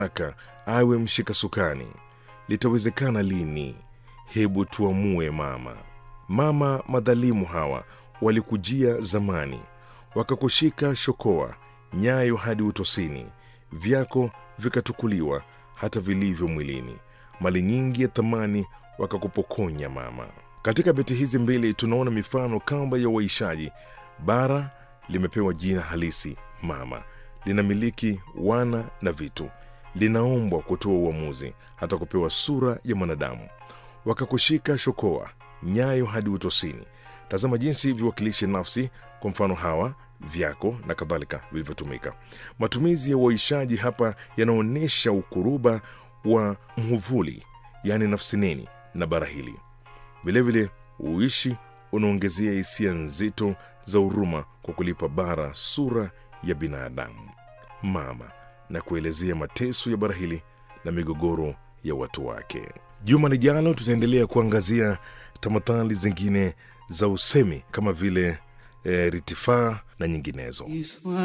aka awe mshika sukani. Litawezekana lini? Hebu tuamue mama. Mama madhalimu hawa walikujia zamani, wakakushika shokoa, nyayo hadi utosini, vyako vikatukuliwa hata vilivyo mwilini, mali nyingi ya thamani wakakupokonya mama. Katika beti hizi mbili tunaona mifano kamba ya uaishaji. Bara limepewa jina halisi mama, linamiliki wana na vitu, linaombwa kutoa uamuzi, hata kupewa sura ya mwanadamu. Wakakushika shokoa, nyayo hadi utosini. Tazama jinsi viwakilishi nafsi, kwa mfano hawa, vyako na kadhalika, vilivyotumika. Matumizi ya uaishaji hapa yanaonyesha ukuruba wa mhuvuli, yaani nafsi neni na bara hili. Vilevile uishi unaongezea hisia nzito za huruma kwa kulipa bara sura ya binadamu mama na kuelezea mateso ya bara hili na migogoro ya watu wake. Juma lijalo tutaendelea kuangazia tamathali zingine za usemi kama vile e, ritifaa na nyinginezo.